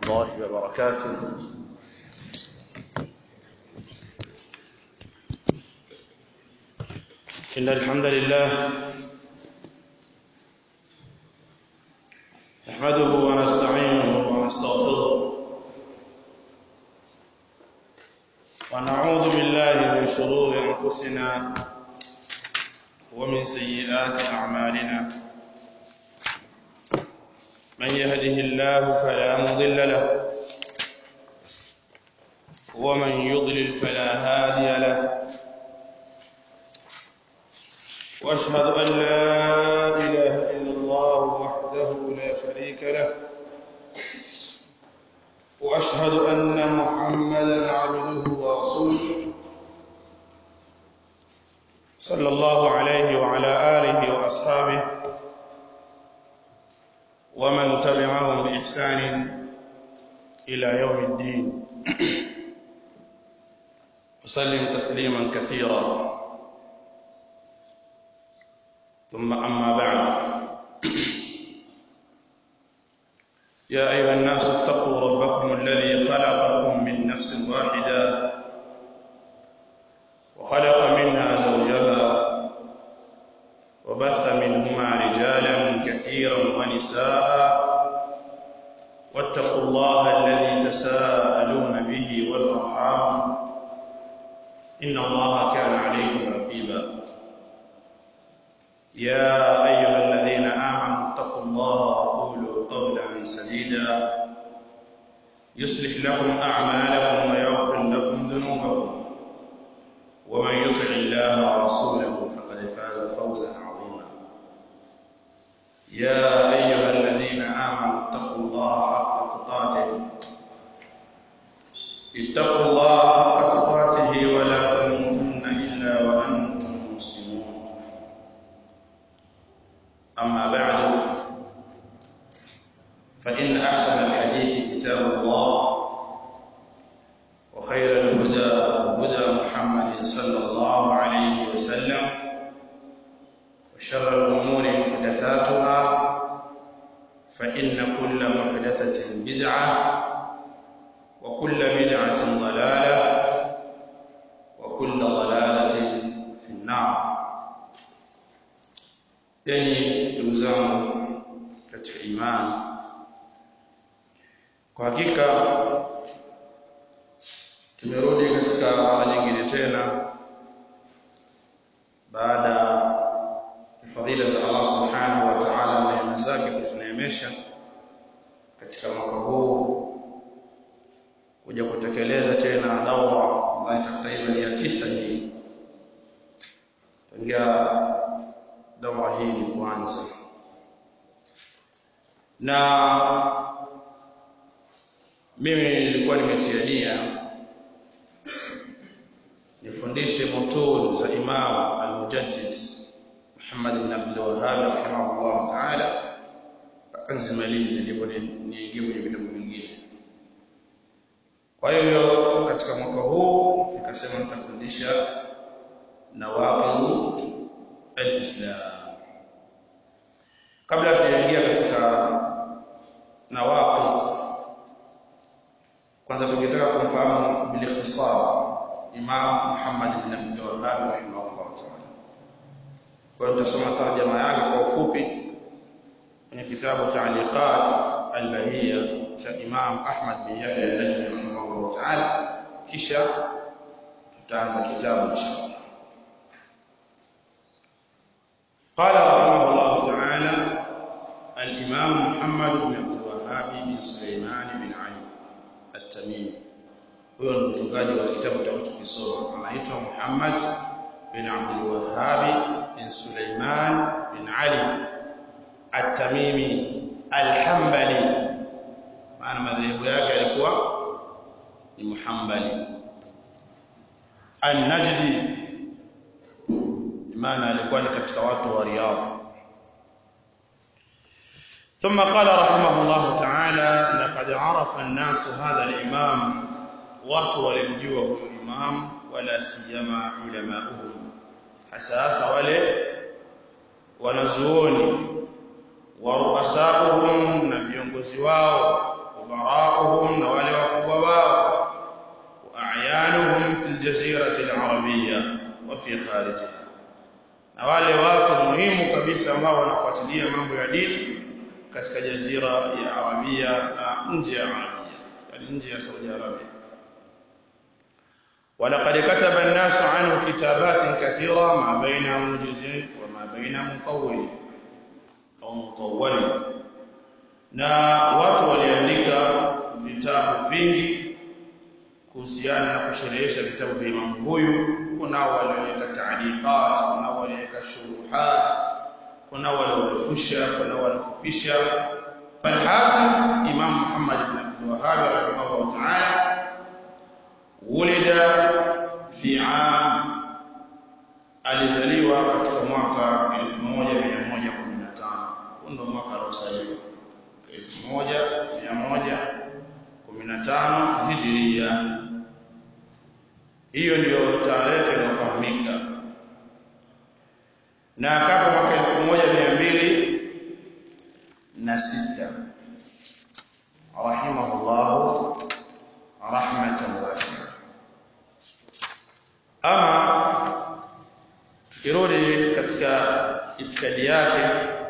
الله وبركاته إن الحمد لله نحمده ونستعينه ونستغفره ونعوذ بالله من شرور أنفسنا ومن سيئات أعمالنا من يهده الله فلا مضل له ومن يضلل فلا هادي له واشهد ان لا اله الا الله وحده لا شريك له واشهد ان محمدا عبده ورسوله صلى الله عليه وعلى اله واصحابه ومن تبعهم باحسان الى يوم الدين وسلم تسليما كثيرا ثم أما بعد يا أيها الناس اتقوا ربكم الذي خلقكم من نفس واحدة وخلق منها زوجها وبث منهما رجالا كثيرا ونساء واتقوا الله الذي تساءلون به والأرحام إن الله كان عليكم رقيبا يا أيها الذين آمنوا اتقوا الله وقولوا قولا سديدا يصلح لكم أعمالكم ويغفر لكم ذنوبكم ومن يطع الله ورسوله فقد فاز فوزا عظيما يا أيها الذين آمنوا اتقوا الله حق تقاته اتقوا الله حق تقاته ولا تموتن إلا وأنتم مسلمون أما بعد فإن أحسن الحديث كتاب الله وخير الهدى هدى محمد صلى الله عليه وسلم وشر الأمور محدثاتها فإن كل محدثة بدعة وكل بدعة ضلالة وكل ضلالة في النار yani ndugu zangu katika imani kwa hakika tumerudi katika mara nyingine tena baada ya fadhila za Allah subhanahu wa ta'ala na neema zake kutuneemesha katika mwaka huu kuja kutekeleza tena dawa ambayo takriban ya tisa hii tangia dawa hii kuanza na mimi nilikuwa nimetia nia nifundishe mutun za Imam al-Mujaddid Muhammad ibn Abdul Wahhab rahimahullah ta'ala anzimalize ndipo niingie kwenye vitabu vingine kwa hiyo katika mwaka huu nikasema nitafundisha nawaqidh al-Islam kabla tujaingia katika nawaqid kwanza tungetaka kumfahamu bil ikhtisar Imam Muhammad ibn Abdul Wahhab rahimahullah ta'ala kwa hiyo tutasoma tarjama yake kwa ufupi kwenye kitabu Ta'liqat al-Bahiyya cha Imam Ahmad bin Yahya al-Najmi rahimahullah ta'ala kisha tutaanza kitabu inshallah قال رحمه الله تعالى الإمام محمد بن عبد الوهاب بن سليمان بن علي التميمي huyo ni mtungaji wa kitabu tutakachokisoma anaitwa Muhammad bin Abdul Wahhab bin Sulaiman bin Ali At-Tamimi Al-Hanbali maana madhehebu yake alikuwa ni Muhammali An-Najdi maana alikuwa ni katika watu wa Riyadh ثم قال رحمه الله تعالى لقد عرف الناس هذا الإمام watu walimjua huyo imam wala siyama ulamauhum hasa hasa wale wanazuoni wa ruasauhum na viongozi wao ubarauhum الجزيرة العربية وفي خارجها na wale watu muhimu kabisa ambao wanafuatilia mambo ya dini katika jazira ya Arabia na nje ya Arabia yani nje ya Saudi Arabia ولقد كتب الناس عنه كتابات كثيرة ما بين موجز وما بين مطول au mutawwali na watu waliandika vitabu vingi kuhusiana na kusherehesha vitabu vya imamu huyu kuna walioweka taaliqat kuna walioweka shuruhat kuna waliorefusha kuna waliofupisha falhasil imam Muhammad ibn Abdul Wahhab rahimahullah ta'ala wulida fi am alizaliwa katika mwaka 1115 ndio mwaka aliozaliwa 1115 Hijria hiyo ndiyo tarehe inayofahamika na akafa mwaka 1206 rahimahullah rahmatan wasi'a ama tukirudi katika itikadi yake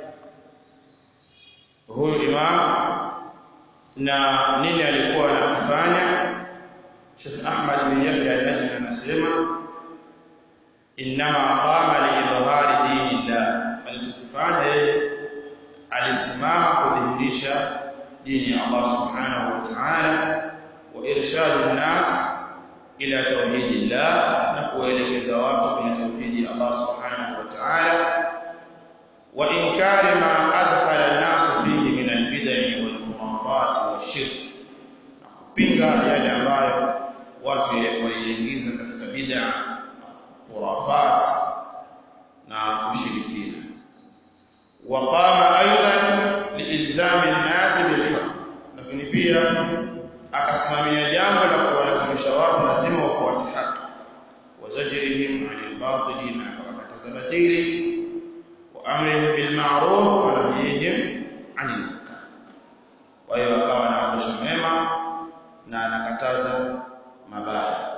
huyu imam na nini alikuwa anafanya Sheikh Ahmad bin Yahya al-Najmi anasema inma qama li idhhari dinillah alichokifanya yeye alisimama kudhihirisha dini ya Allah subhanahu wa ta'ala wa irshadu an-nas ila tauhidillah na kuelekeza watu kwenye tauhidi ya Allah subhanahu wa ta'ala wa inkari ma adkhala an-nas fihi min al-bid'ah wal khurafat wash-shirk na kupinga yale ambayo watu waliingiza katika bid'a khurafat na ushirikina وقام ايضا لالزام الناس بالحق lakini pia akasimamia jambo la kuwalazimisha watu lazima wafuate haki wazajrihim anil batili na akawakataza batili wa amrihim bil ma'ruf wa nahyihim anil munkar kwa hiyo akawa anaamrisha mema na anakataza mabaya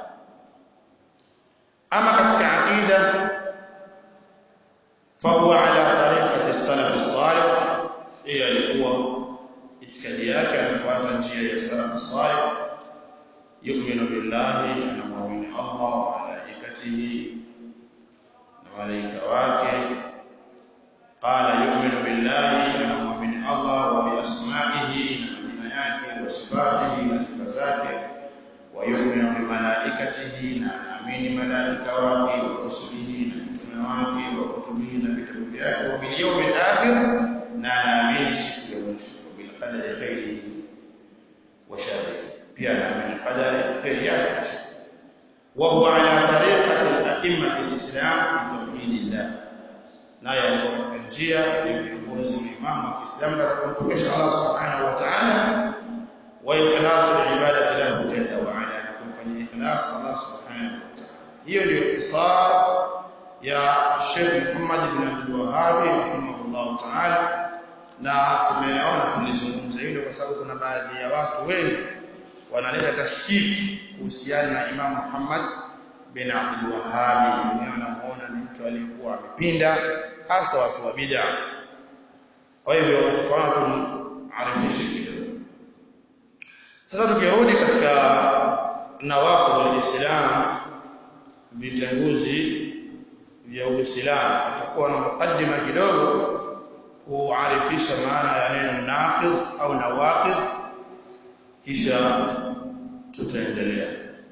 ama katika aqida fahuwa ala tariqati salaf as-salih yeye alikuwa itikadi yake anafuata njia ya salaf salih yu'minu billahi anamwamini Allah wa malaikatihi na malaika wake qala yu'minu billahi anamwamini Allah wa bi asma'ihi na majina yake wa sifatihi na sifa zake wa yu'minu bi malaikatihi na anaamini malaika wake wa rusulihi na mtume wake wa kutubihi na vitabu vyake wa bil yawmil akhir na anaamini siku ya mwisho بالقدر خيره وشره pia anaamini qadari khair yake na shar وهو على طريقة الأئمة في الإسلام في توحيد الله naye alikuwa katika njia ya viongozi wa imamu wa Kiislamu katika kumpokesha Allah subhanahu wa ta'ala wa ikhlasu ibadati lahu jalla wa ala na kumfanyia ikhlas Allah subhanahu wa ta'ala hiyo ndio ikhtisar ya Sheikh Muhammad ibn Abdul Wahhab rahimahullah ta'ala na tumeona tulizungumza hilo kwa sababu kuna baadhi ya watu wengi wanaleta tashkiki kuhusiana na Imam Muhammad bin Abdul Wahhab wenyewe wanamuona ni mtu aliyekuwa amepinda hasa watu wa bid'a kwa hivyo tukaona tumarifishe kidogo sasa tukirudi katika nawaqid al-Islam vitenguzi vya Uislamu tutakuwa na mukaddima kidogo kuarifisha maana ya neno naqid au nawaqid kisha tutaendelea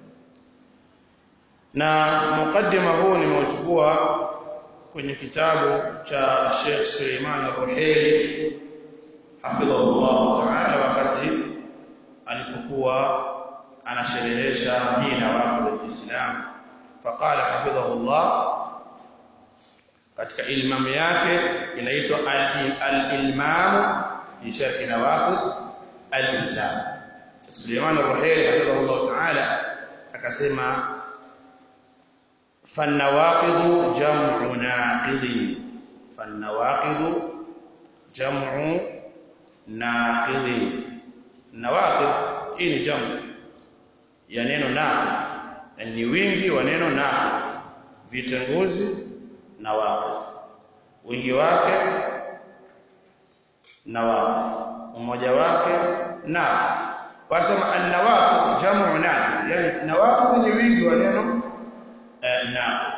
na mukaddima huu nimeuchukua kwenye kitabu cha Sheikh Suleiman Ruhaili hafidhahullah ta'ala wakati alipokuwa anasherehesha hii nawaqid al-Islam faqala hafidhahullah katika ilmamu yake inaitwa al-ilmam fi sharh nawaqid al-islam Suleiman al-Ruhaili hafidhahullah ta'ala akasema فالنواقض جمع ناقض فالنواقض جمع ناقض النواقض hii ni jamu ya neno naqid ni wingi wa neno naqidh vitenguzi na waqidh wingi wake na waqidh umoja wake naqidh wasema an-nawaqidh jamu naqidh yani nawaqidh ni wingi wa neno naqidh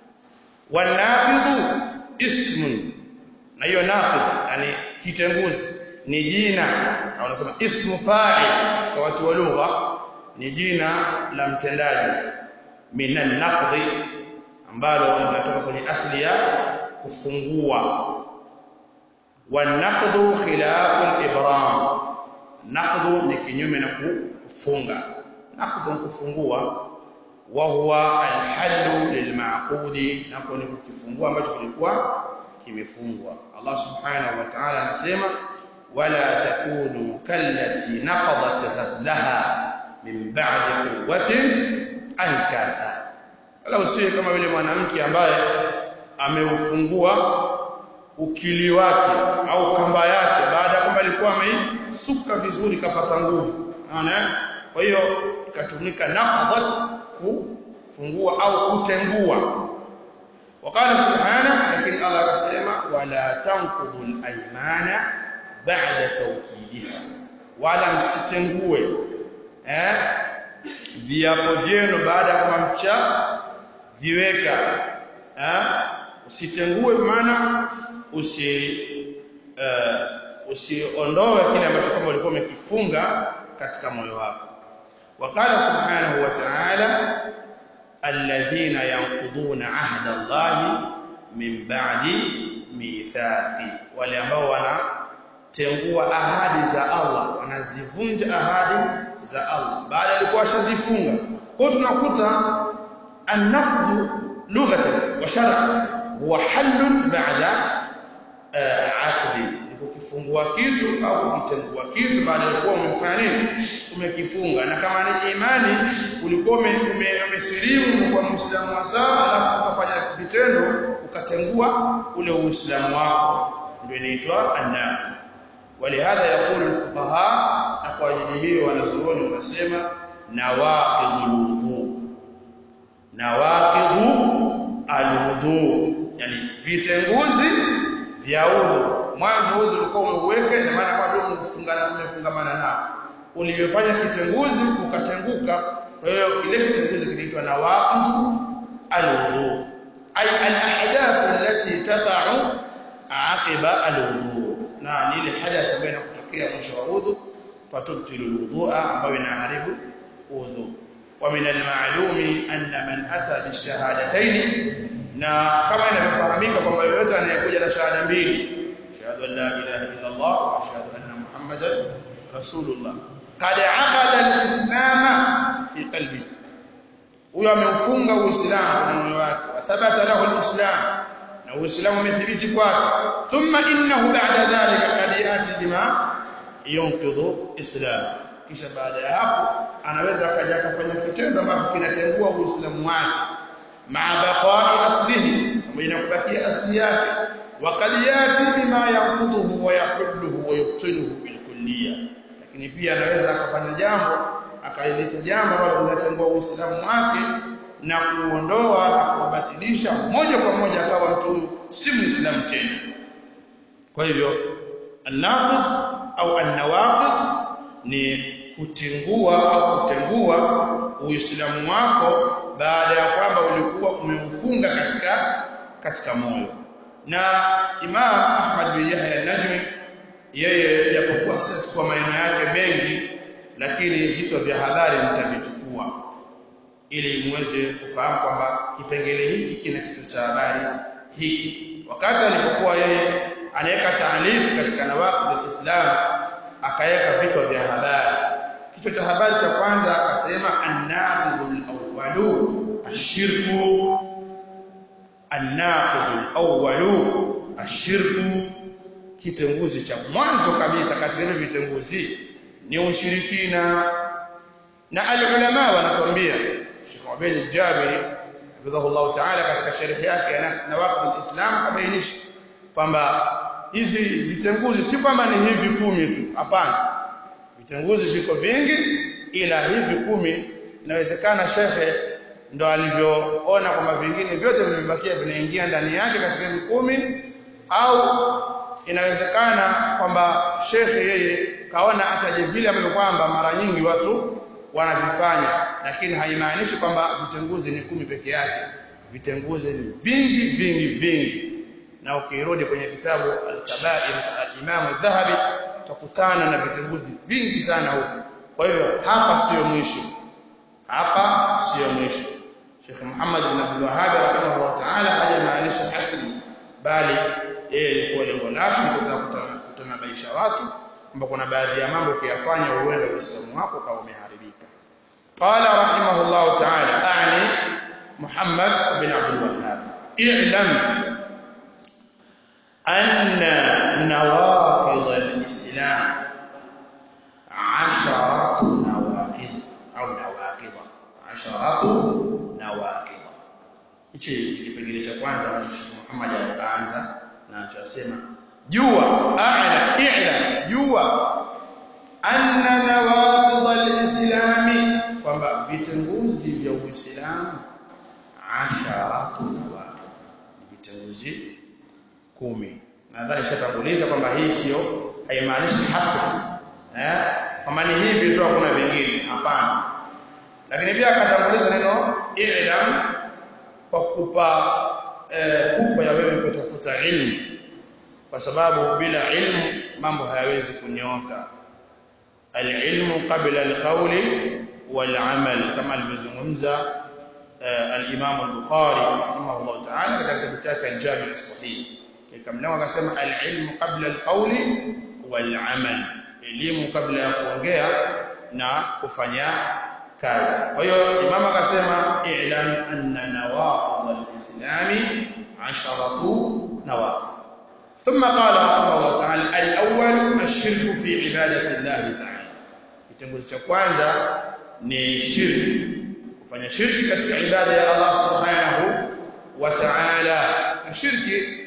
wanaqidh ismun na hiyo naqidh yani kitenguzi ni jina au wanasema ismu fa'il katika watu wa lugha ni jina la mtendaji minan naqdhi ambalo linatoka kwenye asli ya kufungua wanaqdhu khilafu al-ibram naqdhu ni kinyume na kufunga naqdhu ni kufungua wa huwa al-hallu lil-ma'qudi nako ni kukifungua ambacho kilikuwa kimefungwa Allah subhanahu wa ta'ala anasema wala takunu kallati naqadat ghaslaha min ba'di quwwatin ankatha wala usiwe kama yule mwanamke ambaye ameufungua ukili wake au kamba yake baada ya kwamba alikuwa ameisuka vizuri kapata nguvu unaona kwa hiyo ikatumika naqadat kufungua au kutengua وقال سبحانه لكن الله akasema wala tanqudul aymana ba'da tawkidiha wala msitengue eh viapo vyenu baada ya kumamsha viweka eh usitengue maana usi uh, usiondoe kile ambacho kama ulikuwa umekifunga katika moyo wako wakala subhanahu wa ta'ala alladhina yanquduna ahda Allah min ba'di mithaqi wale ambao wanatengua ahadi za Allah wanazivunja ahadi za Allah baada alikuwa ashazifunga kwa tunakuta an-naqd lughatan wa shar'an huwa halun ba'da aqdi kukifungua kitu au kukitengua kitu baada ya kuwa umefanya nini umekifunga na kama ni imani ulikuwa umesilimu kwa muislamu wa sawa alafu ukafanya vitendo ukatengua ule uislamu wako ndio inaitwa an-naqd ولهذا يقول الفقهاء na kwa ajili hiyo wanazuoni wanasema nawaqidul wudu nawaqidhu alwudu yani vitenguzi vya udhu mwanzo udhu ulikuwa umeuweka na maana bado umefungana umefungamana nao ulivyofanya kitenguzi ukatenguka kwa hiyo kile kitenguzi kinaitwa nawaqidhu alwudu ay alahdath allati tata'u aqiba alwudu na ni ile hadath ambayo inakutokea mwisho wa udhu fatubtilu alwudu'a ambayo inaharibu udhu ومن المعلوم أن من أتى بالشهادتين na kama inavyofahamika kwamba yoyote anayekuja na shahada mbili shahada la ilaha illa Allah wa shahada anna Muhammadan rasulullah qad aqada al-islam fi qalbi huyo ameufunga uislamu na moyo wake wa thabata lahu al-islam na uislamu umethibiti kwake thumma innahu ba'da dhalika qad yati bima yunqidhu islam kisha baada ya hapo anaweza akaja akafanya kitendo ambacho kinatengua uislamu wake maa baqa'i aslihi pamoja na kubakia asli yake waqad yati bima yanqudhuhu wa yahulluhu wa yubtiluhu bil kulliyya lakini pia anaweza akafanya jambo akaileta jambo ambalo linatengua uislamu wake na kuondoa na kubatilisha moja kwa moja akawa mtu si muislamu tena kwa hivyo an-naqid au an-nawaqid ni kutingua au kutengua uislamu wako baada ya kwamba ulikuwa umeufunga katika katika moyo na Imam Ahmad bin Yahya al-Najmi yeye japokuwa sitachukua maneno yake mengi lakini vitu vya hadhari nitavichukua ili muweze kufahamu kwamba kipengele hiki kina kitu cha habari hiki wakati alipokuwa yeye anaweka taalifu katika nawaqid al-Islam akaweka vichwa vya habari kichwa cha habari cha kwanza akasema an-naqidul awwalu ashirku an-naqidul awwalu ashirku kitenguzi cha mwanzo kabisa katika hivi vitenguzi ni ushirikina na al-ulama wanatuambia Sheikh Ubayd al-Jabiri hafidhahullah ta'ala katika sharhi yake ya nawaqid al-islam kabainisha kwamba hizi vitenguzi si kwamba ni hivi kumi tu hapana vitenguzi viko vingi ila hivi kumi inawezekana shekhe ndo alivyoona kwamba vingine vyote vilivyobakia vinaingia ndani yake katika hivi kumi au inawezekana kwamba shekhe yeye kaona ataje vile ambavyo kwamba mara nyingi watu wanavifanya lakini haimaanishi kwamba vitenguzi ni kumi peke yake vitenguzi ni vingi vingi vingi na ukirudi kwenye kitabu al-kabair al-imam al-dhahabi utakutana na vitenguzi vingi sana huko kwa hivyo hapa sio mwisho hapa sio mwisho Sheikh Muhammad ibn Abdul Wahhab rahimahullah ta'ala hajamaanisha hasri bali yeye ilikuwa lengo lake ni kutaka kutanabaisha watu kwamba kuna baadhi ya mambo ukiyafanya uende Uislamu wako kama umeharibika qala rahimahullah ta'ala a'ni Muhammad ibn Abdul Wahhab i'lam anna nawaqid al-islam 'asharatu nawaqid au nawaqid 'asharatu nawaqid hichi kipengele cha kwanza ambacho Sheikh Muhammad alianza na anachosema jua a'la i'la jua anna nawaqid al-islami kwamba vitenguzi vya Uislamu asharatu nawaqid vitenguzi kumi nadhani shatanguliza kwamba hii sio haimaanishi hasra eh kama ni hivi tu hakuna vingine hapana lakini pia akatanguliza neno i'lam kwa kupa eh, kupa ya wewe kutafuta ilmu kwa sababu bila ilmu mambo hayawezi kunyooka alilmu qabla alqawli walamal kama alivyozungumza al-Imam al-Bukhari rahimahullah ta'ala katika kitabu chake al-Jami' as-Sahih kikamlao akasema al-ilmu qabla al-qawli wal-amal elimu kabla ya kuongea na kufanya kazi kwa hiyo imam akasema i'lam anna nawaqid al-islami 'asharatu nawaqid ثم قال رحمه الله تعالى الأول الشرك في عبادة الله تعالى kitengo cha kwanza ni shirki kufanya shirki katika ibada ya Allah subhanahu wa ta'ala na shirki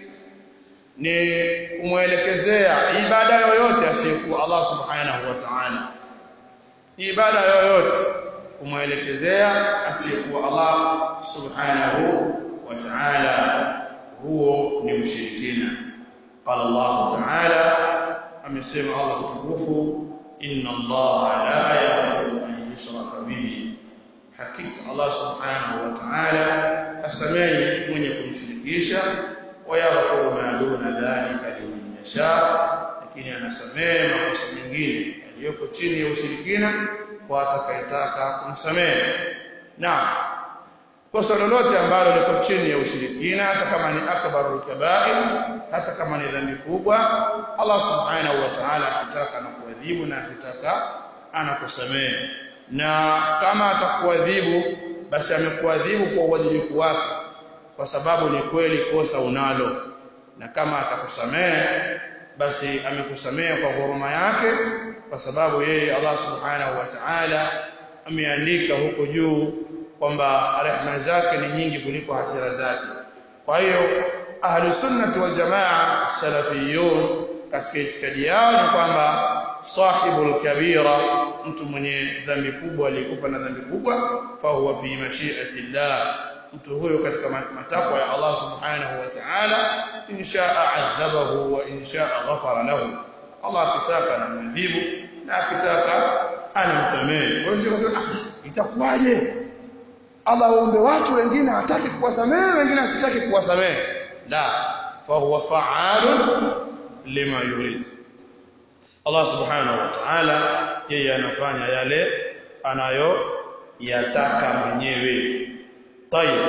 ni kumwelekezea ibada yoyote asiyekuwa Allah subhanahu wa ta'ala ibada yoyote kumwelekezea asiyekuwa Allah subhanahu wa ta'ala huo ni ushirikina قال الله تعالى amesema Allah mtukufu inna Allah la yaghfiru an yushraka bihi hakika Allah subhanahu wa ta'ala hasamehi mwenye kumshirikisha wa yaghfiru ma duna dhalika liman yasha lakini anasamehe makosa mengine yaliyoko chini ya ushirikina kwa atakayetaka kumsamehe na kosa lolote ambalo liko chini ya ushirikina hata kama ni akbarul kaba'ir hata kama ni dhambi kubwa Allah subhanahu wa ta'ala akitaka na kuadhibu na akitaka anakusamehe na kama atakuadhibu basi amekuadhibu kwa uadilifu wake kwa sababu ni kweli kosa unalo na kama atakusamehe basi amekusamehe kwa huruma yake kwa sababu yeye Allah subhanahu wa ta'ala ameandika huko juu kwamba rehema zake ni nyingi kuliko hasira zake kwa hiyo ahlu sunnati wal jamaa salafiyun katika itikadi yao ni kwamba sahibul kabira mtu mwenye dhambi kubwa alikufa na dhambi kubwa fa huwa fi mashi'ati llah mtu huyo katika matakwa ya Allah subhanahu wa ta'ala inshaa adhabahu wa inshaa ghafara lahu Allah akitaka anamdhibu na akitaka anamsamehe kwa hiyo tunasema itakuwaje Allah waombe watu wengine hataki kuwasamehe wengine asitaki kuwasamehe la fa huwa fa'alun lima yurid Allah subhanahu wa ta'ala yeye anafanya yale anayo yataka mwenyewe طيب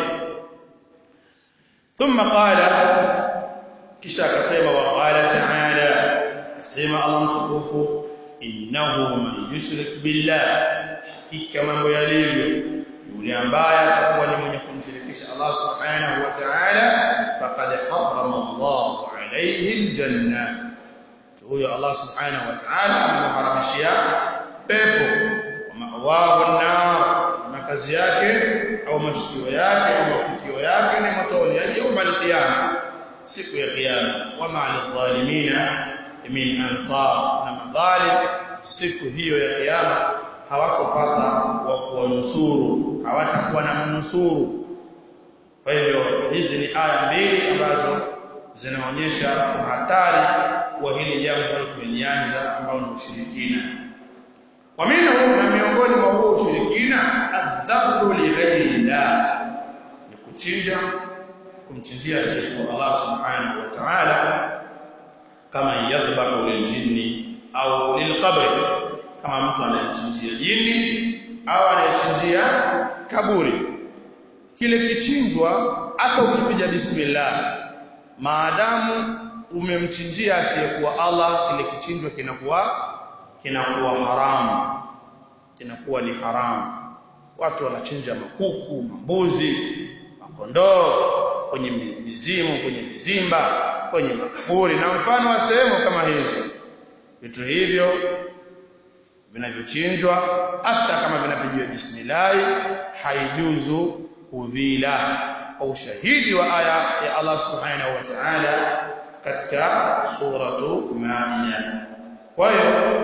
ثم قال kisha akasema wa qala ta'ala sema Allah mtukufu innahu man yushrik billah hakika mambo yalivyo yule ambaye atakuwa ni mwenye kumshirikisha Allah subhanahu wa ta'ala faqad harrama Allah alayhi aljanna huyo Allah subhanahu wa ta'ala amemharamishia pepo mawahu nar makazi yake au mashikio yake au mafikio yake ni motoni yawma alqiyama siku ya kiyama wama alidhalimina min ansar na madhalim siku hiyo ya kiyama hawatopata wa kuwanusuru hawatakuwa na mnusuru kwa hivyo hizi ni aya mbili ambazo zinaonyesha hatari wa hili jambo tumelianza ambao ni ushirikina wa minhu na miongoni mwa huo ushirikina adhabu li ghairi llah ni kuchinja kumchinjia siku Allah subhanahu wa ta'ala kama yadhbahu liljinni au lilqabri kama mtu anayechinjia jini au anayechinjia kaburi kile kichinjwa hata ukipiga bismillah maadamu umemchinjia asiyekuwa Allah kile kichinjwa kinakuwa kinakuwa haramu kinakuwa ni haramu watu wanachinja makuku mambuzi makondoo kwenye mizimu kwenye mizimba kwenye makaburi na mfano wa sehemu kama hizo vitu hivyo vinavyochinjwa hata kama vinapigiwa bismillah haijuzu kuvila kwa ushahidi wa aya ya Allah subhanahu wa ta'ala katika suratu Maida kwa hiyo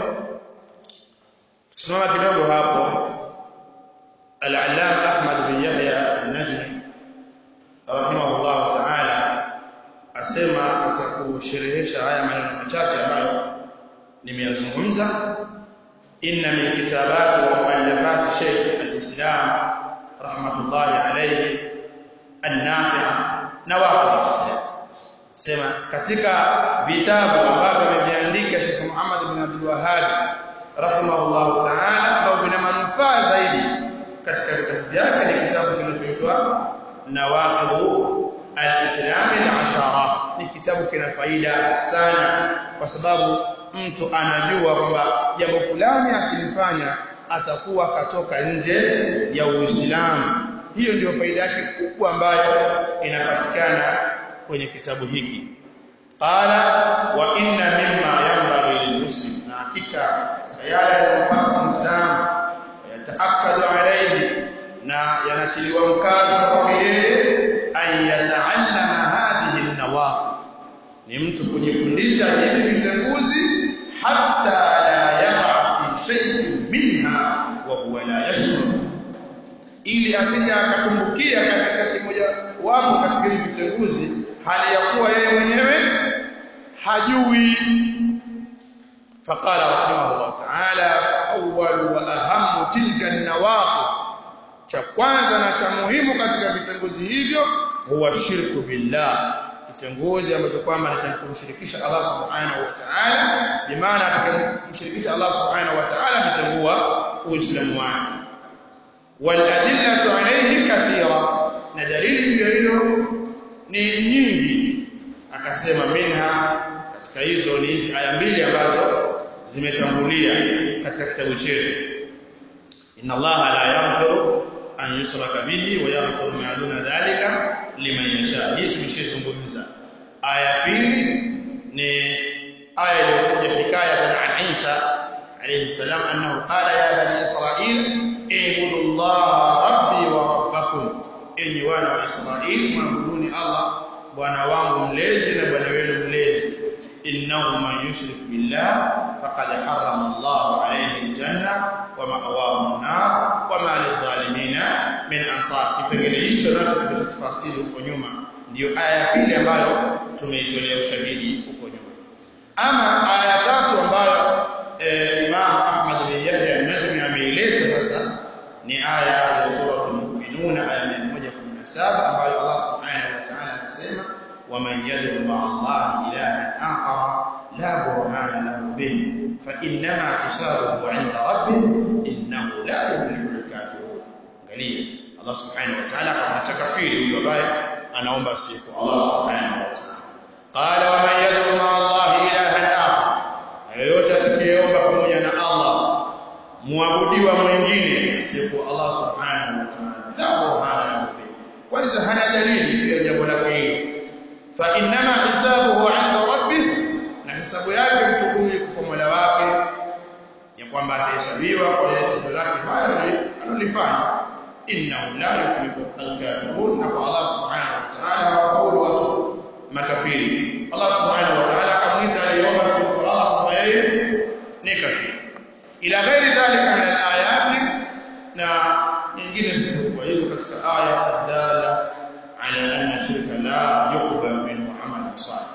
tusimama kidogo hapo al-allama Ahmad bin Yahya an-Najmi rahimahullah ta'ala asema atakusherehesha haya maneno machache ambayo nimeyazungumza inna min kitabati wa muallafati Sheikh al-Islam rahmatullahi alayhi an-nafi' nawaqid al-Islam sema katika vitabu ambavyo ameviandika Sheikh Muhammad bin Abdul Wahhab rahimahullah ta'ala ambavyo vina manufaa zaidi katika vitabu vyake ni kitabu kinachoitwa Nawaqid al-Islam al-Ashara ni kitabu kina faida sana kwa sababu mtu anajua kwamba jambo fulani akilifanya atakuwa katoka nje ya Uislamu hiyo ndio faida yake kubwa ambayo inapatikana kwenye kitabu hiki qala wa inna mimma yanbaghi lilmuslim na hakika yale yanayopasa muislamu yataakadu alayhi na yanatiliwa mkazo kwa yeye an yataallama hadhihi an-nawaqif ni mtu kujifundisha hivi vitenguzi hatta la yaqa fi shay'in minha wa huwa la yashkur ili asije akatumbukia katika kimoja wapo katika hivi vitenguzi hali ya kuwa yeye mwenyewe hajui faqala rahimahullah ta'ala awwal wa ahammu tilka an-nawaqif cha kwanza na cha muhimu katika vitenguzi hivyo huwa shirku billah kitenguzi ambacho kwamba ni kumshirikisha Allah subhanahu wa ta'ala bimaana atakayemshirikisha Allah subhanahu wa ta'ala ametengua uislamu wake wal adillatu alayhi kathira na dalili hiyo hilo ni nyingi akasema minha katika hizo ni hizi aya mbili ambazo zimetangulia katika kitabu chetu inna allaha la yaghfiru an yusraka bihi wa yaghfiru ma duna dhalika liman yasha hii tumeshizungumza aya pili ni aya iliyokuja hikaya an Isa alayhi salam annahu qala ya bani israil ibudu allaha rabbi wa rabbakum enyi wana wa Israeli mwabuduni Allah bwana wangu mlezi na bwana wenu mlezi innahu man yushrik billah faqad harrama Allah alayhi aljanna wa ma'wahu an-nar wa ma lidh-dhalimina min ansar kipengele hicho nacho tulichofasiri huko nyuma ndiyo aya ya pili ambayo tumeitolea ushahidi huko nyuma ama aya ya tatu ambayo eh, Imam Ahmad bin Yahya an-Najmi ameileta sasa ni aya ya sura al-Mu'minun aya 117 ambayo Allah subhanahu wa ta'ala anasema ومن يدعو مع الله إلها آخر لا برهان له به فإنما حسابه عند ربه إنه لا يفلح الكافرون angalia Allah subhanahu wa ta'ala kama takafiri huyo ambaye anaomba siku Allah subhanahu wa ta'ala qala wa man yad'u ma'a Allah ilahan akhar yoyote atakayeomba pamoja na Allah muabudiwa mwingine siku Allah subhanahu wa ta'ala la burhana lahu kwanza hana dalili ya jambo lake hilo fa inma hisabuhu 'inda rabbih na hisabu yake mtu huyu kwa Mola wake ya kwamba atahesabiwa kwa ile tendo lake baya alilofanya innahu la yuflihu al-kafirun na kwa Allah subhanahu wa ta'ala hawafaulu watu makafiri Allah subhanahu wa ta'ala akamwita aliomba siku Allah kwamba yeye ni kafiri ila ghairi dhalika min al-ayati na nyingine zisizokuwa hizo katika aya dala ala anna shirka la yuqbal minhu amalan salih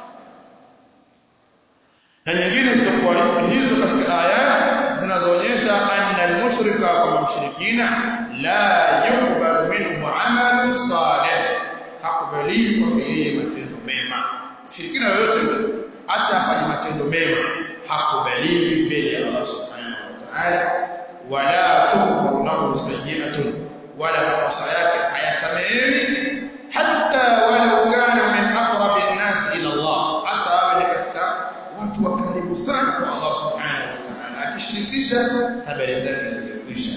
na nyingine zitakuwa hizo katika ayat zinazoonyesha anna al-mushrika kama mshirikina la yuqbal minhu amalan salih hakubaliwi kwa yeye matendo mema mshirikina yoyote hata afanye matendo mema hakubaliwi mbele ya Allah subhanahu wa ta'ala wala tughfar lahu sayyi'atun wala makosa yake hayasamehewi hatta walau kana min aqrabi an-nas ila Allah hata awe katika watu wa karibu sana kwa Allah subhanahu wa ta'ala akishirikisha habari zake zimekwisha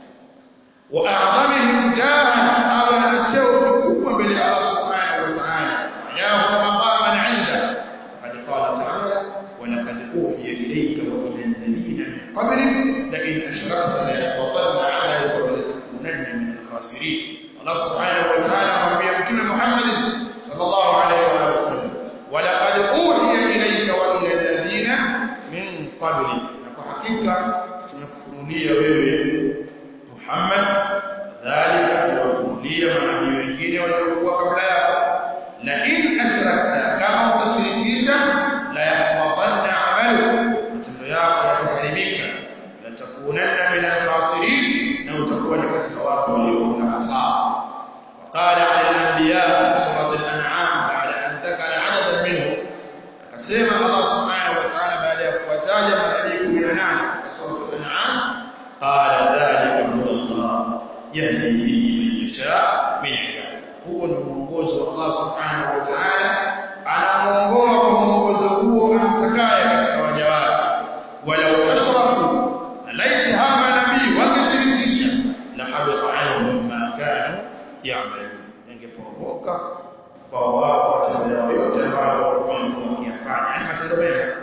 wa a'zamihim jahan awe na cheo kikubwa mbele ya Allah subhanahu wa ta'ala yahu maqaman 'inda qad qala ta'ala wa laqad uhiya ilayka wa ila alladhina min qablik la in ashrakta la yahbatanna 'amaluka wa la takunanna min al-khasirin Allah subhanahu wa ta'ala amwambia mtume Muhammad sallallahu alayhi wa sallam wa laqad uhiya ilayka wa ila alladhina min qablik na kwa hakika tumekufunulia wewe Muhammad dhalika tuwafunulia manabii wengine waliokuwa kabla yako la in ashrakta kama utashirikisha la yahbatanna amalu matendo yako yataharibika la takunanna min al-khasirin na utakuwa ni katika watu walio na hasara وقال على الانبياء سوره الانعام بعد ان ذكر عددا منهم akasema Allah subhanahu wa ta'ala baada ya kuwataja manabii 18 katika sura al-an'am qala dhalika huwa yahdi bihi man yasha min ibadihi huo ni mwongozo wa Allah subhanahu wa ta'ala anamuongoa kwa mwongozo huo amtakaye katika waja wake walau ashraku laiti hama nabii wangeshirikisha la habita anhum ma kanu ya'malun ingeporomoka kwa wao watendao yote ambayo walikuwa wakiyafanya yani matendo mema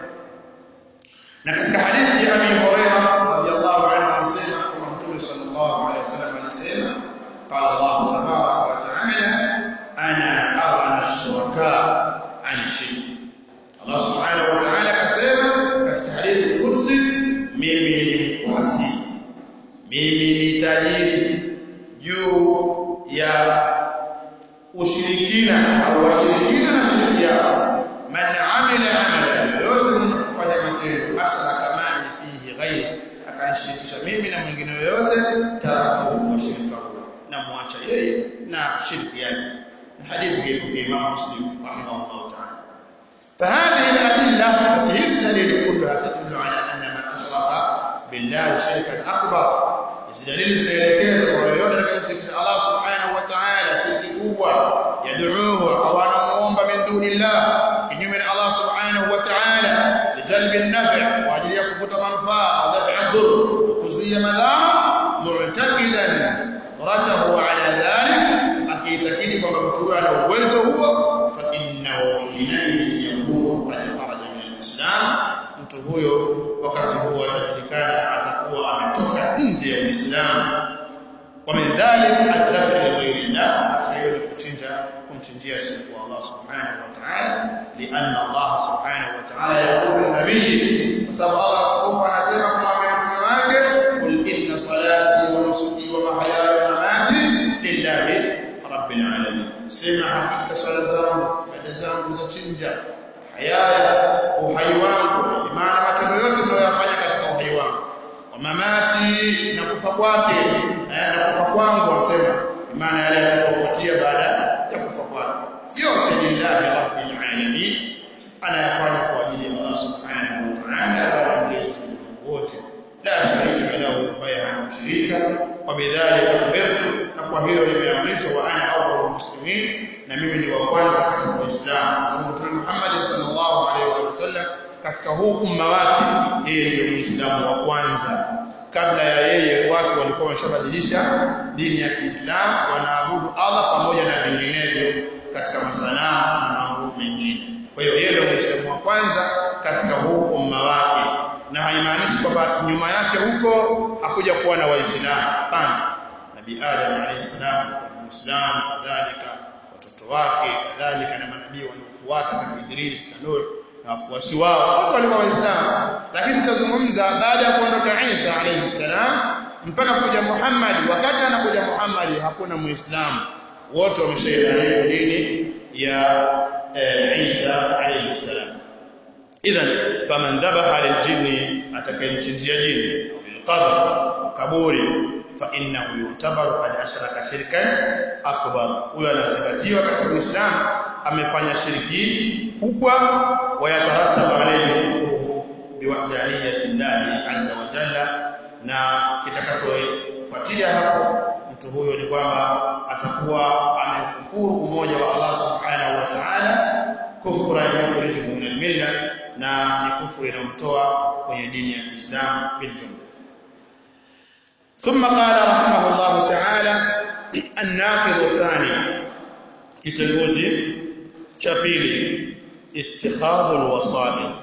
na katika hadithi ya Abi Hurairah radhiyallahu anhu anasema kwamba Mtume sallallahu alaihi wasallam alisema qala Allah tabaraka wa ta'ala ana aghna ash-shuraka an shirk Allah subhanahu wa ta'ala akasema katika hadithi kursi mimi ni mkwasi mimi ni tajiri juu ya ushirikina au washirikina na shirki yao man amila amalan yote mwenye kufanya matendo ashraka ma'i fihi ghairi akanishirikisha mimi na mwingine yoyote taratu wa shirka huo na muacha yeye na shirki yake hadithi hii kwa Imam Muslim rahimahullah ta'ala فهذه الأدلة تسهيل الدليل كلها تدل على أن من أشرك بالله شركا أكبر hizi dalili zinaelekeza kwa yoyote atakayeshirikisha Allah subhanahu wa ta'ala shirki kubwa yad'uhu au anamuomba min dunillah kinyume na Allah subhanahu wa ta'ala lijalbi an-naf' kwa ajili ya kuvuta manufaa au daf'a ad-dur kuzuia madhara mu'taqidan ratahu ala dhalik akiitakidi kwamba mtu huyo ana uwezo huo fa innahu hinaidhi yakunu qad kharaja min al-islam mtu huyo wakati huo atajulikana atakuwa ametoka nje ya Uislamu wa min dhalik adhabu li ghayri Allah atayo ni kuchinja kumchinjia siku Allah subhanahu wa ta'ala lianna Allah subhanahu wa ta'ala yaqulu nabii kwa sababu Allah tukufu anasema kumwambia mtume wake qul inna salati wa nusuki wa mahyaya wa mamati lillahi rabbil alamin sema hakika swala zangu ibada zangu za chinja hayaya uhai wangu maana matendo yote ninayoyafanya katika uhai wangu wa mamati na kufa kwake na kufa kwangu wasema maana yale yanayofuatia baada ya kufa kwake yote lillahi rabbil alamin anayafanya kwa ajili ya Allah subhanahu wa ta'ala wa mlezi wote la sharika lahu ambaye hana mshirika wa bidhalika umirtu na kwa hilo nimeamrishwa wa ana awwalul muslimin na mimi ni wa kwanza katika Uislamu Mtume Muhammad sallallahu alaihi wasallam katika huu umma wake yeye ndio Muislamu wa kwanza kabla ya yeye watu walikuwa wameshabadilisha dini ya Kiislamu wanaabudu Allah pamoja na vinginevyo katika masanamu na mambo mengine kwa hiyo yeye ndio Muislamu wa kwanza katika huu umma wake na haimaanishi kwamba nyuma yake huko hakuja kuwa na waislamu hapana nabii Adam alayhi salam muislamu kadhalika watoto wake kadhalika na manabii waliofuata kama Idris na Nuh na wafuasi wao wote walikuwa waislamu lakini tutazungumza baada ya kuondoka Isa alayhi salam mpaka kuja Muhammad wakati anakuja Muhammad hakuna muislamu wote wameshaidhania dini ya e, Isa alayhi salam idhan faman dhabaha liljinni atakayemchinjia jini bilqabr kaburi fa innahu yutabaru qad ashraka shirkan akbar huyo anazingatiwa katika Uislamu amefanya shirki kubwa wayatarattabu alayhi kufuru biwahdaniyati Allah azza wa jalla na kitakachofuatia hapo mtu huyo ni kwamba atakuwa amekufuru umoja wa Allah subhanahu wa ta'ala kufra yukhrijuhu min al-milla na ni kufuru inayomtoa kwenye dini ya Kiislamu bil jumla ثم قال رحمه الله تعالى الناقض الثاني kitenguzi cha pili اتخاذ الوسائط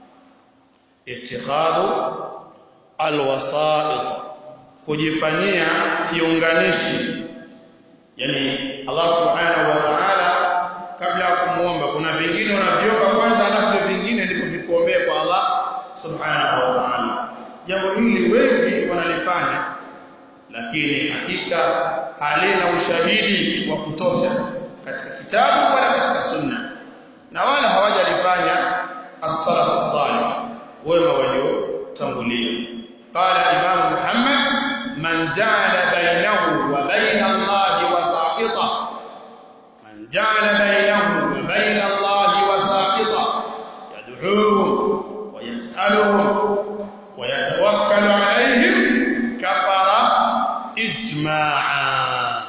اتخاذ الوسائط kujifanyia kiunganishi yani Allah subhanahu wa ta'ala kabla ya kumuomba kuna vingine unaviomba kwanza alafu vingine ndipo vikuombee kwa Allah subhanahu wa ta'ala jambo hili wengi wanalifanya lakini hakika halina ushahidi wa kutosha katika kitabu wala katika sunna na wala hawajalifanya as-salaf as-salih wema waliotangulia qala imam muhammad man ja'ala bainahu wa bain Allah wasaqita man ja'ala bainahu wa bain Allah wasaqita yad'uuhum wa yas'aluhum wa yatawakkalu alayhim kafara ijma'a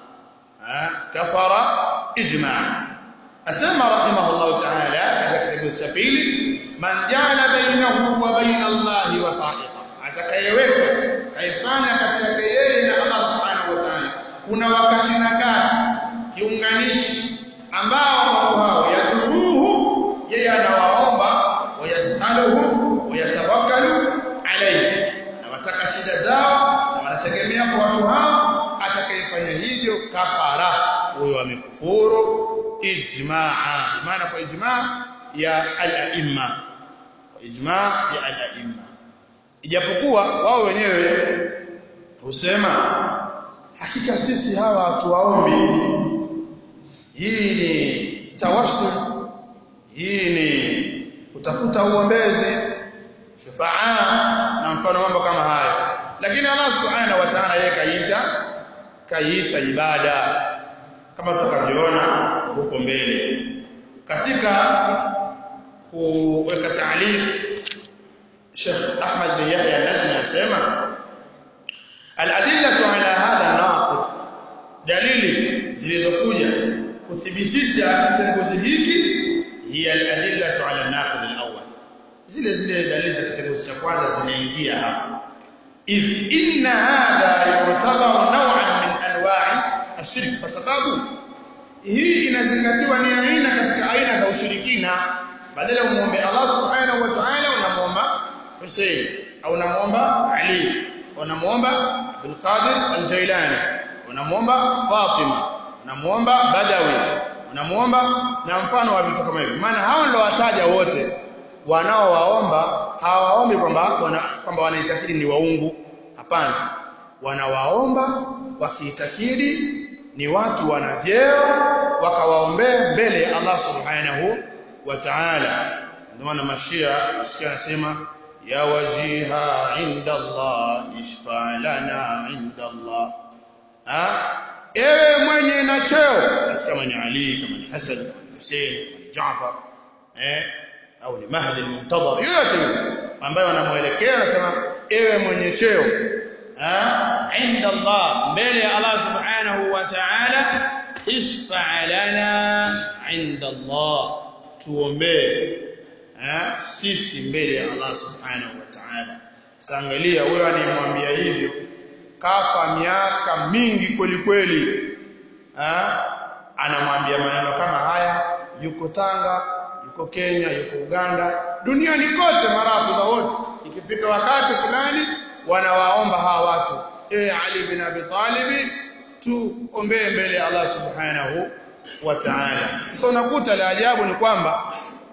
kafara ijma'a asema rahimahullah ta'ala katika kitabu cha pili man ja'ala bainahu wa baina Allah wasaqita atakayeweka kaifanya kati yake yeye na Allah subhanahu wa ta'ala kuna wakati na kati kiunganishi ambao watu hao yadhuruhu yeye anawaomba wayasaluhu wayatawakkalu alayhi na wataka shida zao na wanategemea kwa watu hao atakayefanya hivyo kafara huyo amekufuru ijmaa maana kwa ijmaa ya al-aimma kwa ijmaa ya al-aimma ijapokuwa wao wenyewe husema hakika sisi hawa hatuwaombi hii ni tawassul hii ni kutafuta uombezi shufaa na mfano mambo kama hayo lakini Allah subhanahu wa ta'ala yeye kaita kaita ibada kama tutakavyoona huko mbele katika kuweka taaliq Sheikh Ahmad bin Yahya an-Najmi anasema al-adillatu ala hadha an-naqid dalili zilizokuja kuthibitisha kitengozi hiki hiya al-adillatu ala an-naqid al-awwal zile zile dalili za kitengozi cha kwanza zinaingia hapa if inna hadha yu'tabaru naw'an min anwa'i ashirk kwa sababu hii inazingatiwa ni aina katika aina za ushirikina badala ya muombe Allah subhanahu wa ta'ala unamuomba Hussein au unamuomba Ali unamuomba Abdul Qadir al-Jailani unamuomba Fatima unamuomba Badawi unamuomba na mfano wa vitu kama hivyo maana hao ndio wataja wote wanaowaomba hawaombi kwamba wana, kwamba wanaitakidi ni waungu hapana wanawaomba wakiitakidi ni watu wana vyeo wakawaombea mbele ya Allah subhanahu wa ta'ala ndio maana mashia usikia anasema ya wajiha inda Allah ishfa lana inda Allah ha ewe mwenye na cheo basi kama ni Ali kama ni Hassan kama ni Hussein kama ni Jaafar eh au ni Mahdi al-Muntadhar yote ambaye wanamuelekea anasema ewe mwenye cheo inda Allah mbele ya Allah subhanahu wa ta'ala ishfa lana inda Allah tuombee sisi mbele ya Allah subhanahu wa ta'ala saangalia huyo anayemwambia hivyo kafa miaka mingi kweli kweli anamwambia maneno kama haya yuko Tanga yuko Kenya yuko Uganda duniani kote marafidha wote ikifika wakati fulani wanawaomba hawa watu e Ali bin Abi Talib tuombee mbele ya Allah subhanahu wa ta'ala sasa unakuta la ajabu ni kwamba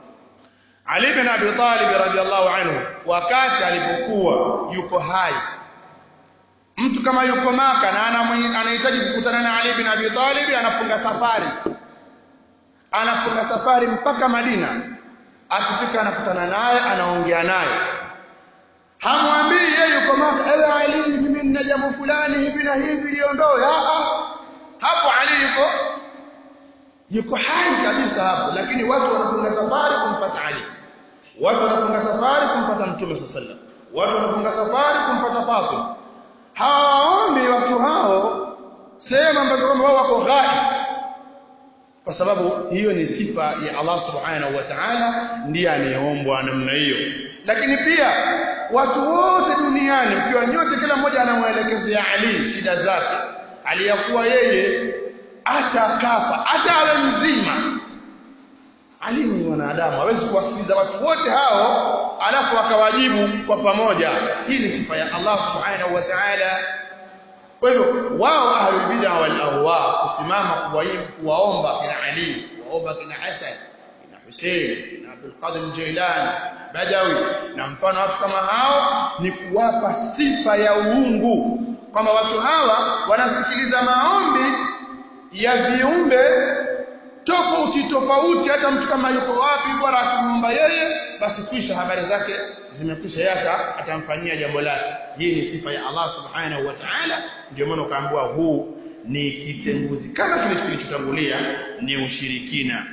Ali bin Abi Talib radhiallahu anhu wakati alipokuwa yuko hai mtu kama yuko maka na anahitaji kukutana na Ali bin Abi Talib anafunga safari anafunga safari mpaka Madina akifika anakutana naye anaongea naye hamwambii yeye yuko maka ewe Ali mimi nina jambo fulani hivi na hivi liondoe hapo Ali yuko yuko hai kabisa hapo lakini watu wanafunga safari kumfuata Ali watu wanafunga safari kumfuata Mtume sallallahu watu wanafunga safari kumfuata Fatima hawaombi watu hao sehemu ambazo kwamba wao wako ghai kwa sababu hiyo ni sifa ya Allah subhanahu wa ta'ala ndiye anayeombwa namna hiyo lakini pia watu wote duniani ukiwa nyote kila mmoja anamuelekezea Ali shida zake aliyakuwa yeye acha kafa hata awe mzima Ali ni mwanadamu hawezi kuwasikiliza watu wote hao alafu akawajibu kwa pamoja hii ni sifa ya Allah subhanahu wa ta'ala kwa hivyo wao ahlul bid'a wal ahwa kusimama kuwaibu kuwaomba kina Ali kuwaomba kina Hasan kina Hussein kina Abdul Qadir Jilani Badawi na mfano watu kama hao ni kuwapa sifa ya uungu kwamba watu hawa wanasikiliza maombi ya viumbe tofauti tofauti hata mtu kama yuko wapi bora akimwomba yeye basi kwisha habari zake zimekwisha yeye atamfanyia jambo lake hii ni sifa ya Allah subhanahu wa ta'ala ndio maana ukaambiwa huu ni kitenguzi kama kile kilichotangulia ni ushirikina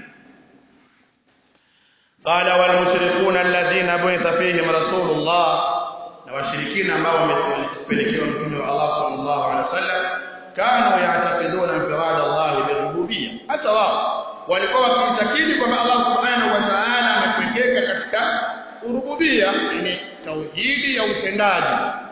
qala wal mushrikuna alladhina bu'itha fihim rasulullah na washirikina ambao wamepelekewa mtume wa Allah sallallahu alaihi wasallam kanu ya'taqiduna infirada Allah birububiyyah hata wao walikuwa wakiitakidi kwamba Allah subhanahu wa ta'ala amepekeka katika urububia yani tauhidi ya utendaji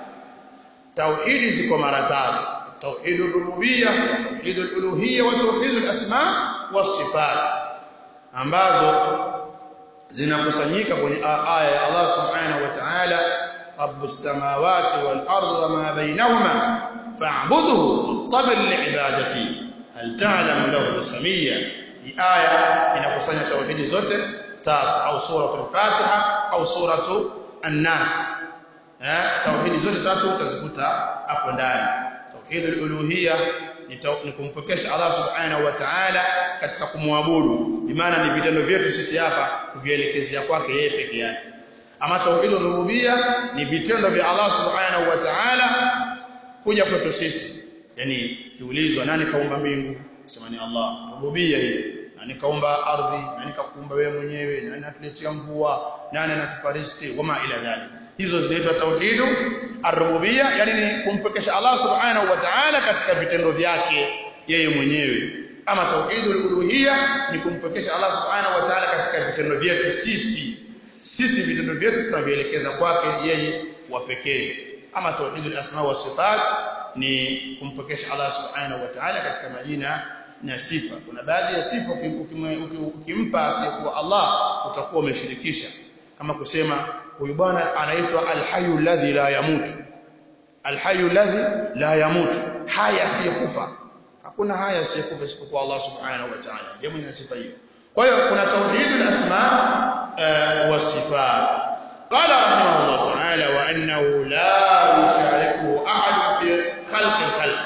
tauhidi ziko mara tatu tauhid rububia tauhid uluhiyya wa tauhid asma wa sifat ambazo zinakusanyika kwenye aya ya Allah subhanahu wa ta'ala rabbus samawati wal ardi wa ma bainahuma fa'budhu wastabir li'ibadati hal ta'lamu lahu samia hii aya inakusanya tauhidi zote tatu au sura al-Fatiha au suratu An-Nas eh tauhidi zote tatu utazikuta hapo ndani tauhidul uluhiyya ni kumpokesha Allah subhanahu wa ta'ala katika kumwabudu bimaana ni vitendo vyetu sisi hapa kuvielekezea kwake yeye peke yake ama tauhidul rububiyya ni vitendo vya Allah subhanahu wa ta'ala kuja kwetu sisi yani kiulizwa nani kaumba mbingu sema ni Allah rububiyya hiyo nani kaumba ardhi nani kakuumba wewe mwenyewe nani atuletea mvua nani anatupa riziki wama ila dhalik hizo zinaitwa tauhidu ar-rububiyya yani ni kumpekesha Allah subhanahu wa ta'ala katika vitendo vyake yeye mwenyewe ama tauhidul uluhiyya ni kumpekesha Allah subhanahu wa ta'ala katika vitendo vyetu sisi sisi vitendo vyetu tunavielekeza kwake yeye wa pekee ama tauhidul asma wa sifat ni kumpekesha Allah subhanahu wa ta'ala katika majina na sifa kuna baadhi ya sifa ukimpa asiyekuwa Allah utakuwa umeshirikisha kama kusema huyu bwana anaitwa alhayu alladhi la yamutu alhayu alladhi la yamutu haya asiyekufa hakuna haya asiyekufa isipokuwa Allah subhanahu wa ta'ala ndio mwenye sifa hiyo kwa hiyo kuna tauhidul asma wa sifat قال رحمه الله تعالى وانه لا يشاركه احد في خلق الخلق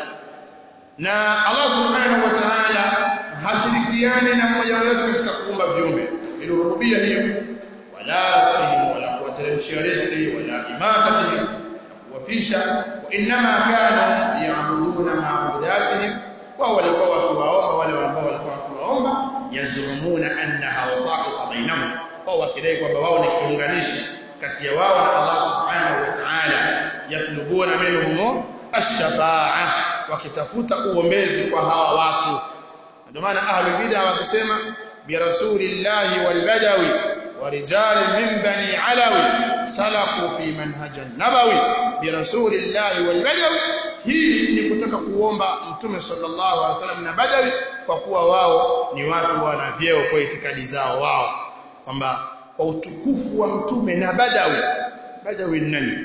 na Allah subhanahu wa ta'ala hashirikiani na mmoja wetu katika kuumba viumbe ili rububia hiyo wala fahimu wala kuwateremshia riziki wala imatatihi kuwafisha wa inma kanu ya'buduna ma'budatihim wa walikuwa wakiwaomba wale ambao walikuwa wakiwaomba yazumuna annaha wasaqita bainahum kwa wakidai kwamba wao ni kiunganishi kati ya wao na Allah subhanahu wa ta'ala yatlubuna minhum ash-shafa'a wakitafuta uombezi kwa hawa watu ndio maana ahlul bid'a wakisema bi rasulillahi wal badawi wa rijal min bani alawi salaku fi manhajan nabawi bi rasulillahi wal badawi hii ni kutaka kuomba mtume sallallahu alaihi wasallam na badawi kwa kuwa wao ni watu wana vyeo kwa itikadi zao wao kwamba kwa utukufu wa mtume na badawi badawi ni nani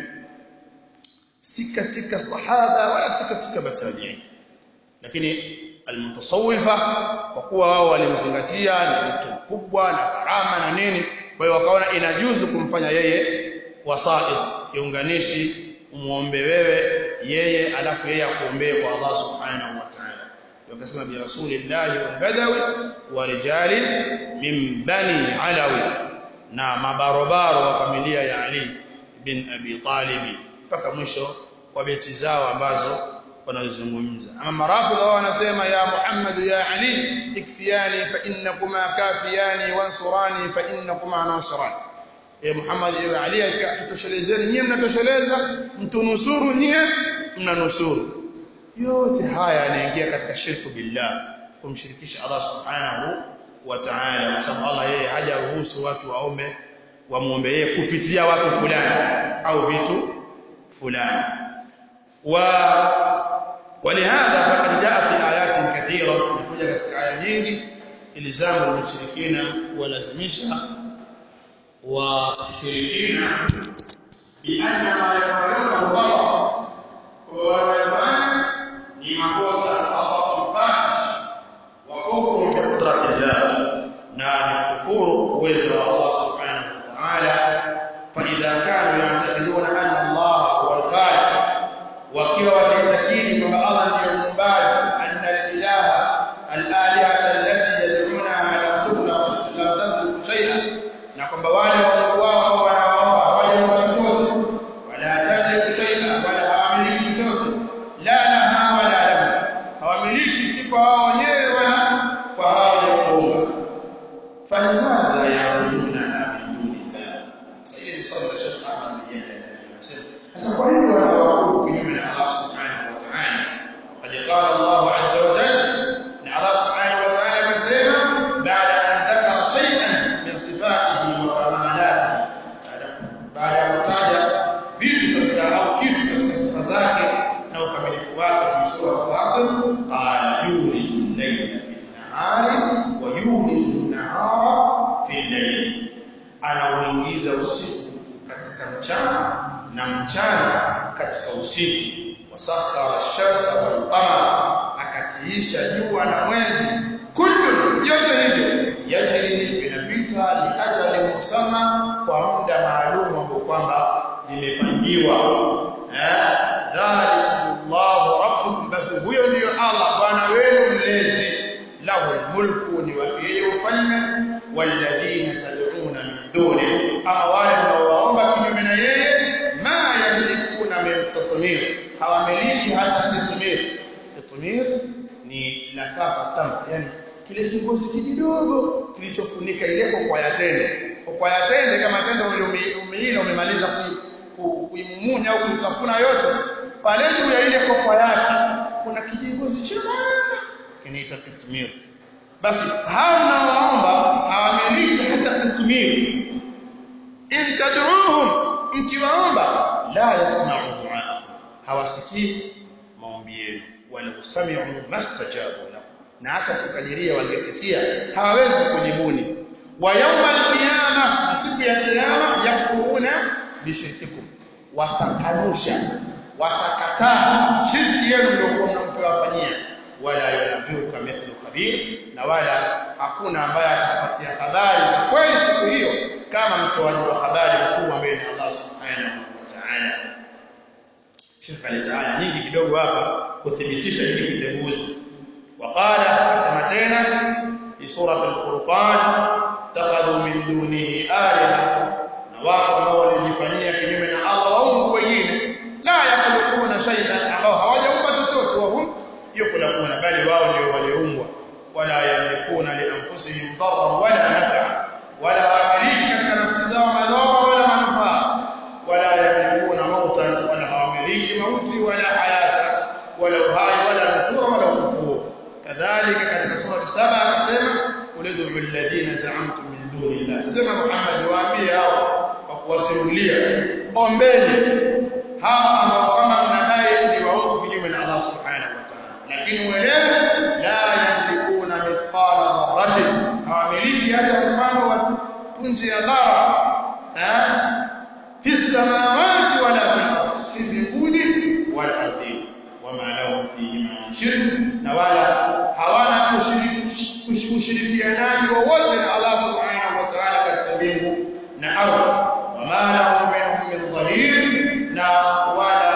si katika sahaba wala si katika matabi'i lakini almutasawwifa kwa kuwa wao walimzingatia ni mtu mkubwa na karama na nini kwa hiyo wakaona inajuzu kumfanya yeye wasait kiunganishi umuombe wewe yeye alafu yeye akuombee kwa Allah subhanahu wa ta'ala wakasema bi rasulillahi wal badawi wa rijali min bani alawi na mabarobaro wa familia ya Ali bin Abi Talib mpaka mwisho wa beti zao ambazo wanazungumza ama marafidha wao wanasema ya Muhammad ya Ali ikfiyani fa innakuma kafiyani wansurani fa innakuma nasirani e Muhammad ya Ali tutoshelezeni nyie mnatosheleza mtunusuru nyie mnanusuru yote haya yanaingia katika shirku billah kumshirikisha Allah subhanahu wa ta'ala kwa sababu Allah yeye hajaruhusu watu waombe wamuombe yeye kupitia watu fulani au vitu fulani wa ولهذا فقد جاء في آيات كثيرة نكوجا katika aya nyingi ilzamu al-mushrikina walazimisha washirikina بأن ما يفعلونه غلط ويفعل ni makosa Allah mfash wa kufuru bi qudratillah na ni kufuru uwezo wa Allah subhanahu wa ta'ala fa idha kanu ya'taqiduna anna Allah huwa al-khaliq wakiwa wataitakidi kwamba Allah ndiye muumbaji anna al-ilaha al-alihata allati yad'unaha lam tukhluq lam takhluq shay'an na kwamba wale Mungu wao wanaomba hawajampa chochote wala tamliku shay'an wala hawamiliki chochote la laha wala lahu hawamiliki si kwa wao wenyewe wala kwa hao walioomba فلماذا يعبدونها من دون الله سيدي صلى الشيخ احمد بن sasa kwa nini wanaabudu kinyume na Allah subhanahu wa ta'ala qad qala Allah azza wa jalla na Allah subhanahu wa ta'ala amesema baada an dhakara shay'an min sifatihi wa kamalatihi baada ya kutaja vitu katika au kitu katika sifa zake na ukamilifu wake fi sura al-Fatir qala yuliju al-layla fi an-nahari wa yuliju an-nahara fi al-layl anauingiza usiku katika mchana na mchana katika usiku wasakhara ash-shamsa wal qamara akatiisha jua na mwezi kullu yote hivyo yajri vinapita li ajali musamma kwa muda maalum ambao kwamba zimepangiwa eh dhalikumullahu rabbukum basi huyo ndiyo Allah bwana wenu mlezi lahu mulku ni wa yeye ufalme walladhina tad'una min duni ama wale mnaowaomba kinyume na yeye ma yamlikuna min tatmir hawamiliki hata tatmir tatmir ni lafafa tam yani kile kigozi kidogo kilichofunika ile kokwa ya tende kokwa ya tende kama tende umeila umemaliza kuimumunya au kuitafuna yote pale juu ya ile kokwa yake kuna kijigozi chembamba kinaitwa tatmir basi hao mnaowaomba hawamiliki hata tatmir in tad'uuhum mkiwaomba la yasma'u du'a hawasikii maombi yenu wala usami'u mastajabu lahu na hata tukadiria wangesikia hawawezi kujibuni wa yawmal qiyamah na siku ya kiyama yakfuruna bishirkikum watakanusha watakataa shirki yenu ndio mnamkowafanyia wala yunabbiuka mithlu khabir na wala hakuna ambaye atakupatia habari za kweli siku hiyo kama mtoaji wa habari mkuu ambaye ni Allah subhanahu wa ta'ala Sheikh alitaaya nyingi kidogo hapa kuthibitisha hiki kitenguzi waqala asema tena fi surah al-furqan takhadhu min dunihi alaha na watu ambao walijifanyia kinyume na Allah wao wengine la yakhluquna shay'an ambao hawajaumba chochote wao yukhlaquna bali wao ndio waliumbwa wala yamlikuna li anfusihim darran wala naf'a wala hawamiliki katika nafsi zao madhara wala manufaa wala yamlikuna mautan wala hawamiliki mauti wala hayata wala uhai wala nushura wala ufufuo kadhalika katika sura saba akasema ulidu alladhina za'amtum min dunillah sema Muhammad waambie hao kwa kuwasimulia ombeni hao ambao kama mnadai ni waongo kinyume na Allah subhanahu wa ta'ala lakini uelewe la yamlikuna mithqala dharratin hawamiliki hata mfano wa punje ya dhara eh fi samawati wala fil ardi si mbinguni wala ardhini wama lahum fihi min shirk na wala hawana ushirikianaji wowote na Allah subhanahu wa ta'ala katika mbingu na ardhi wama lahum minhum min dhahir na wala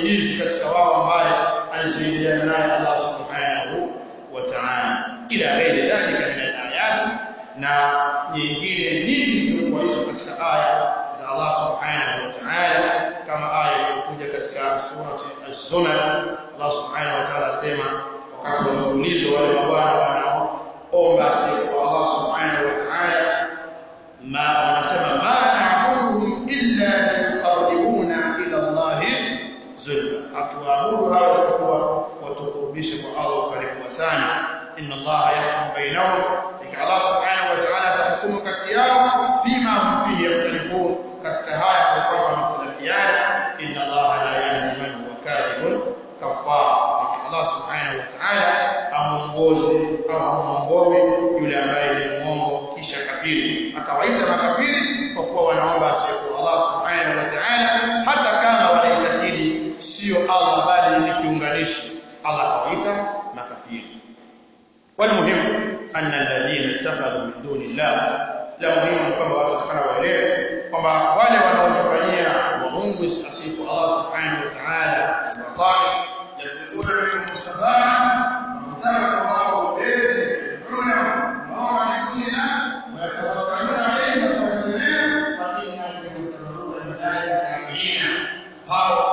msaidizi katika wao ambaye alisaidiana naye Allah subhanahu wa ta'ala ila ghairi dhalika min al-ayat na nyingine nyingi zilizokuwa hizo katika aya za Allah subhanahu wa ta'ala kama aya iliyokuja katika surati az-zumar Allah subhanahu wa ta'ala asema wakati wa ulizo wale mabwana wanaoomba sifa Allah subhanahu wa ta'ala ma wanasema ma na'buduhum illa liqarribuna ila Allah zulfa hatuabudu hawa isipokuwa watukurubishe kwa Allah karibu sana inna Allah yahkum bainahum ika Allah subhanahu wa ta'ala atahukumu kati yao fima hum fihi yakhtalifun katika haya kwa kwamba wamekhtalifiana inna Allah la yahdi man huwa kadhibun kafar Allah subhanahu wa ta'ala amuongoze au amuongoe yule ambaye ni mwongo kisha kafiri akawaita makafiri kwa kuwa wanaomba asiyekuwa Allah subhanahu wa ta'ala hata kama wanaitakidi sio Allah bali ni kiunganishi Allah akawaita makafiri والمهم أن الذين اتخذوا من دون الله la muhimu kwamba watu wakana waelewe kwamba wale wanaojifanyia waungu asifu Allah subhanahu wa ta'ala wasali yakuna minhum sabaha mtaka wao ubezi kuna maana nyingine watawakkaluna alayhi wa tawakkala fa inna yusarruna bidhalika kafirina hao